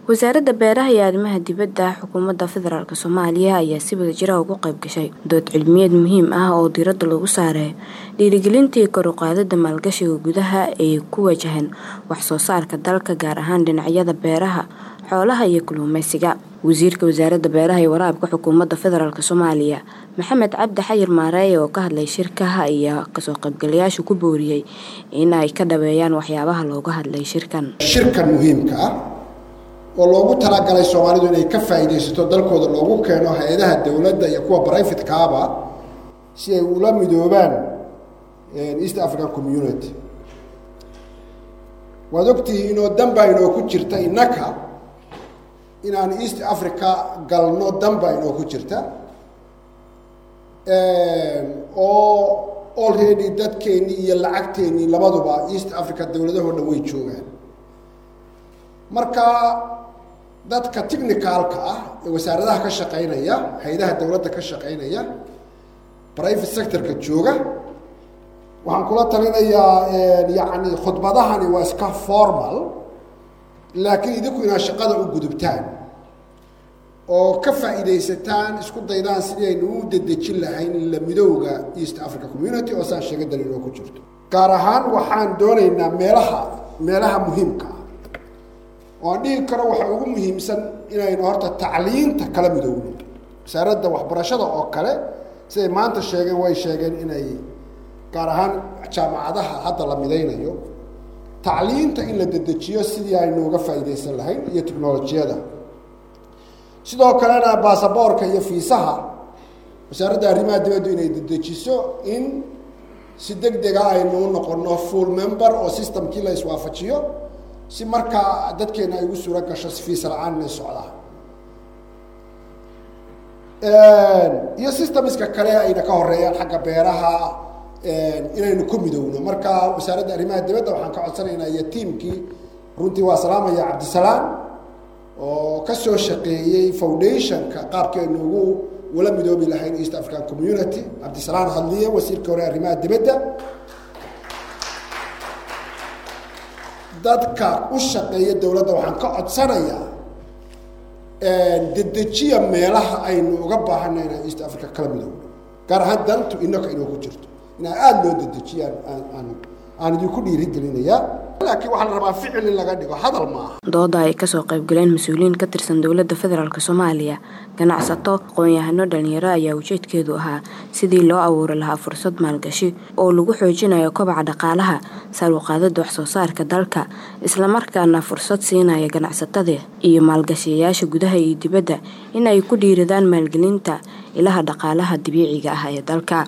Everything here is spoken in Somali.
wasaaradda beeraha iyo arrimaha dibadda xukuumadda federaalk soomaaliya ayaa si wadajira uga qayb gashay dood cilmiyeed muhiim ah oo diiradda lagu saaray dhiirigelintii kor u qaadida maalgashiga gudaha ee ku wajahan wax soo saarka dalka gaar ahaan dhinacyada beeraha xoolaha iyo kalluumeysiga wasiirka wasaaradda beeraha iyo waraabka xukuumadda federaalk soomaaliya maxamed cabdi xayir maareeye oo ka hadlay shirkaha ayaa kasoo qaybgalayaashu ku booriyey in ay ka dhaweeyaan waxyaabaha looga hadlay shirkan shirkan muhiimka ah oo loogu talagalay soomaalidu inay ka faa'iidaysato dalkooda loogu keeno hay-adaha dowladda iyo kuwa brifate-kaaba si ay ula midoobaan east african community waad ogtihiin inoo danbaa inoo ku jirta innaka inaan east africa galno danbaa inoo ku jirta oo already dadkeennii iyo lacagteennii labaduba east africa dowladahoo dhan way joogaan marka dadka technicalka ah ee wasaaradaha ka shaqaynaya hay-adaha dowladda ka shaqaynaya private sectorka jooga waxaan kula talinayaa yacni khudbadahani waa iska formal laakiin idinku inaad shaqada u gudubtaan oo ka faa'iidaysataan isku daydaan sidii aynu u dedejin lahayn la midowga east africa community oo saan sheega daliiloo ku jirto gaar ahaan waxaan doonaynaa meelaha meelaha muhiimka ah oo aan dhihi karo waxaa ugu muhiimsan inaynu horta tacliinta kala midowno wasaaradda waxbarashada oo kale siday maanta sheegeen way sheegeen inay gaar ahaan jaamacadaha hadda la midaynayo tacliinta in la dedejiyo sidii aynu uga faa'iidaysan lahayn iyo technolojiyada sidoo kalena baasaboorka iyo fiisaha wasaaradda arrimaha dibaddu inay dedejiso in si deg dega aynu u noqono full member oo systemkii la iswaafajiyo si markaa dadkeena ay ugu suuro gasho si fiisa la-aan inay socdaan iyo systemiska kale ayna ka horeeyaan xagga beeraha inaynu ku midowno marka wasaaradda arrimaha dibadda waxaan ka codsanaynaa iyo tiamkii runtii waa salaamaya cabdisalaam oo ka soo shaqeeyey foundationka qaabkii aynu ugu ula midoobi lahayn east african community cabdisalaam hadliye wasiirka hore arrimaha dibadda dadka u shaqeeya dowladda waxaan ka codsanayaa dedejiya meelaha aynu uga baahanay inaan east africa kala midowno gaar ahaan dantu inaka inoo ku jirto inaa aada loo dedejiyaan aan aan idinku dhiirigelinayaa laakiin waxaa la rabaa ficil in laga dhigo hadal ma aha dooda ay kasoo qaybgaleen mas-uuliyiin ka tirsan dowladda federaalk soomaaliya ganacsato aqoon-yahano dhalinyaro ayaa ujeedkeedu ahaa sidii loo abuuri lahaa fursad maalgashi oo lagu xoojinayo kobaca dhaqaalaha saaluqaadada waxsoo saarka dalka islamarkaana fursad siinaya ganacsatada iyo maalgashiyayaasha gudaha iyo dibadda in ay ku dhiiradaan maalgelinta ilaha dhaqaalaha dabiiciga ah ee dalka